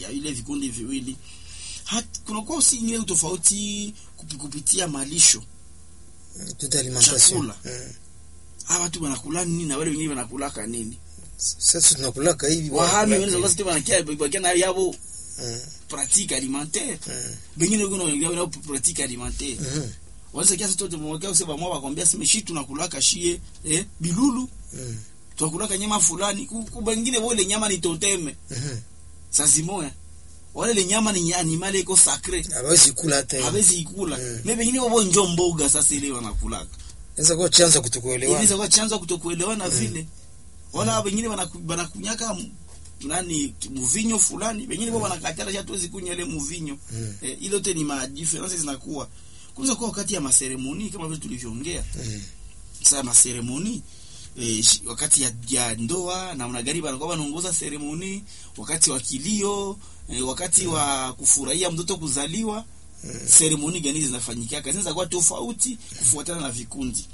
ya ile vikundi viwili Hat- kunakuwa usi ingine utofauti kupi- kupitia malisho toute alimentation Chakula. Mm. hawa watu wanakula nini na wale wengine wanakulaka nini sasa tunakulaka hivi wahami wanakula- wanaweza kuwa wanakia bakia na yabo Mm, pratique alimentaire mm, bengine kuna wengine wana pratique alimentaire mhm, wanaweza kiasi tote mwaka usema mwa wakwambia sema shi tunakulaka shie eh bilulu mm, tunakulaka nyama fulani ku ku- bengine wale nyama ni toteme mhm. sasa moya wale le nyama ni animal iko sacre hawezi kula hata hiyo. hawezi ikula Mm. me bengine wao njo mboga sasa ile wanakulaka inaweza kuwa chanzo kutokuelewana inaweza kuwa chanzo kutokuelewana vile wala wengine wanaku- wanakunyaka m- nani mvinyo fulani wengine wao wanakatala cha tuwezi kunywa ile mvinyo Mm. eh, ile yote ni ma difference zinakuwa kunaweza kuwa wakati ya maseremoni kama vile tulivyoongea Mm, sasa maseremoni eh, shi- wakati ya, ya ndoa namna gani wanakuwa wanaongoza seremoni wakati wa kilio eh, wakati wa kufurahia mtoto kuzaliwa seremoni gani zinafanyika zinaweza kuwa tofauti kufuatana na vikundi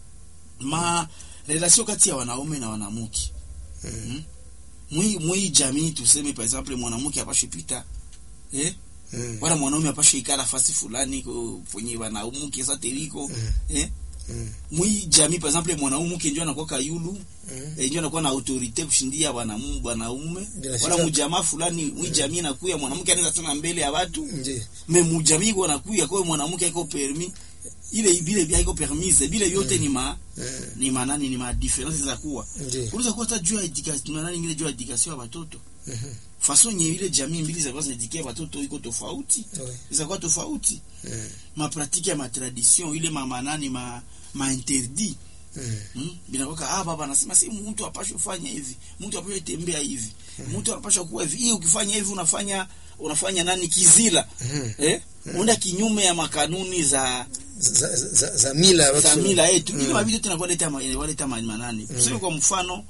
ma relation kati ya wanaume na wanamke mm. mwi mwi jamii tuseme par exemple mwanamke apashe pita eh mm, wala mwanaume apashe ikaa nafasi fulani ko- kwenye wanamke sasa teliko Mm. eh mm, mwi jamii par exemple mwanamke ndio anakuwa kayulu mm. eh, ndio anakuwa na autorite kushindia wanaume wanaume Bila wala shaka. mjamaa fulani mwi jamii nakuya mwanamke anaweza tena mbele ya watu Ndiyo. me mujamii iko nakuya kwa mwanamke iko permis ile bile bia iko permise bile yote ni ma Mm, ni manani ni ma difference za kuwa ndiyo. unaweza kuwa hata juu ya education manani ingine juu ya education ya watoto Mhm, façon nye ile jamii mbili za kwanza edikia watoto iko tofauti oui. za kuwa tofauti Mm, ma pratique ya ma tradition ile ma manani ma ma interdit mm, Hmm? Binakwaka ah baba anasema si mtu apashe kufanya hivi, mtu apashe tembea hivi. Mtu anapasha kuwa hivi. Hii ukifanya hivi unafanya unafanya nani kizila. mhm. Eh? Unaenda kinyume ya makanuni za za, za, za, za mila watu- za mila yetu. Ile Mm, mabitu tunakuwa leta ma- waleta ma- manani. Tuseme kwa mfano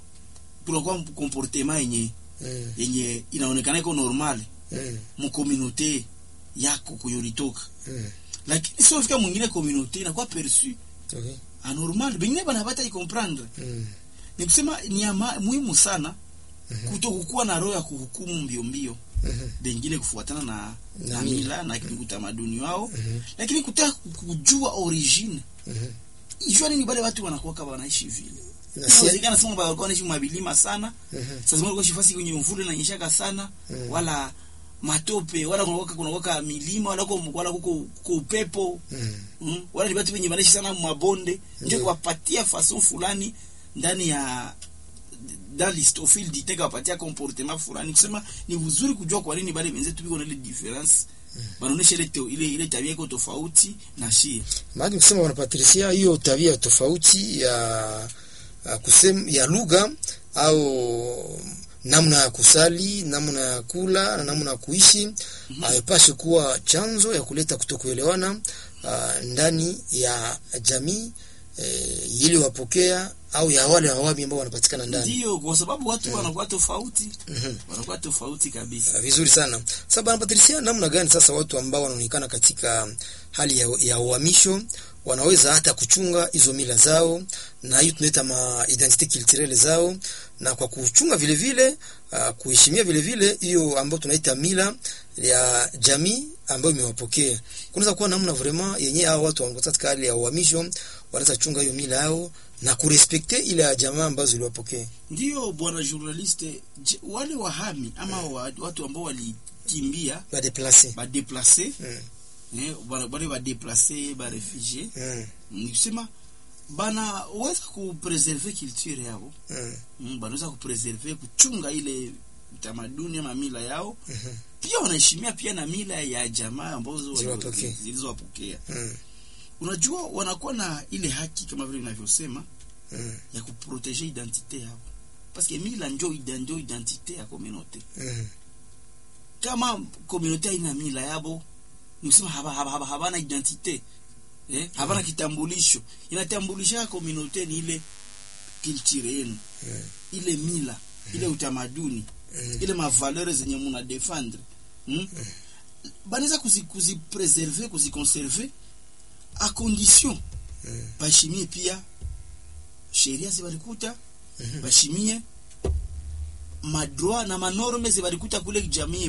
kunakuwa comportement yenye mm, yenye inaonekana iko normal mm, mu communauté yako kuyolitoka. mm. Lakini sio fika mwingine communauté inakuwa perçu Okay. anormal. Bengine bana bata comprendre. Mm, ni kusema ni ya ma- muhimu sana Mhm. kutokukuwa na roho ya kuhukumu mbio mbio mhm, bengine kufuatana na, Na na mila. mila na utamaduni wao mhm, lakini kutaka kujua origine mhm. ijua nini bale watu wanakuwa kama wanaishi vile Na si- inawezekana sema bale walikuwa wanaishi mabilima sana mhm, sasa zingine walikuwa shifasi kwenye mvule na nyeshaka sana Mhm. wala matope wala kunakuwa kunakuwa milima wala kuko wala kuko kuko upepo mhm. mm? wala ni watu wenye wanaishi sana mabonde ndio Ndio. kuwapatia fason fulani ndani ya dans l'histophile dit kawapatia comportement fulani kusema ni vizuri kujua kwa nini bale wenzetu biko na ile difference wanaonesha ile teo- ile ile tabia iko tofauti na shie maana kusema bwana Patricia, hiyo tabia tofauti ya, ya kusema ya lugha au namna ya kusali, namna ya kula na namna ya kuishi haipashi kuwa chanzo ya kuleta kutokuelewana ah, ndani ya jamii eh, ili wapokea au ya wale hawami ambao wanapatikana ndani. ndio kwa sababu watu wanakuwa tofauti Mhm. wanakuwa tofauti kabisa Ah, Vizuri sana. Sasa bwana Patricia, namna gani sasa watu ambao wanaonekana katika hali ya, ya uhamisho wanaweza hata kuchunga hizo mila zao na hiyo tunaita ma identite culturelle zao, na kwa kuchunga vile vile uh, kuheshimia vile vile hiyo ambayo tunaita mila ya jamii ambayo imewapokea. Kunaweza kuwa namna vraiment yenye hao watu ambao katika hali ya uhamisho wanaweza chunga hiyo mila yao na kurespekte ile ya jamaa ambazo ziliwapokea. ndio bwana journaliste je, wale wahami ama wa, watu ambao walikimbia Ba déplacer. badeplace Mm. eh, wale wale badeplace barefugie Mm. ni kusema banaweza kupreserve culture yao Mm. mm, banaweza kupreserve kuchunga ile utamaduni ama mila yao Mhm. pia wanaheshimia pia na mila ya jamaa ambazo Ziliwapokea. zilizowapokea Mm. unajua wanakuwa na ile haki kama vile inavyosema Mm. ya kuprotege identite yao paske mila njo ida- njo identite ya komunote Mm. kama komunote haina mila yabo ni kusema haba, haba, haba, habana identite eh? habana kitambulisho inatambulisha komunote ni ile culture yenu Mm. ile mila ile utamaduni Mm. ile mavaleur zenye muna defendre hmm? banaweza kuzi, kuzi preserve kuziconserve a condition Mm. bashimie pia sheria zibalikuta Mhm. bashimie madroit na manorme zibalikuta kule jamii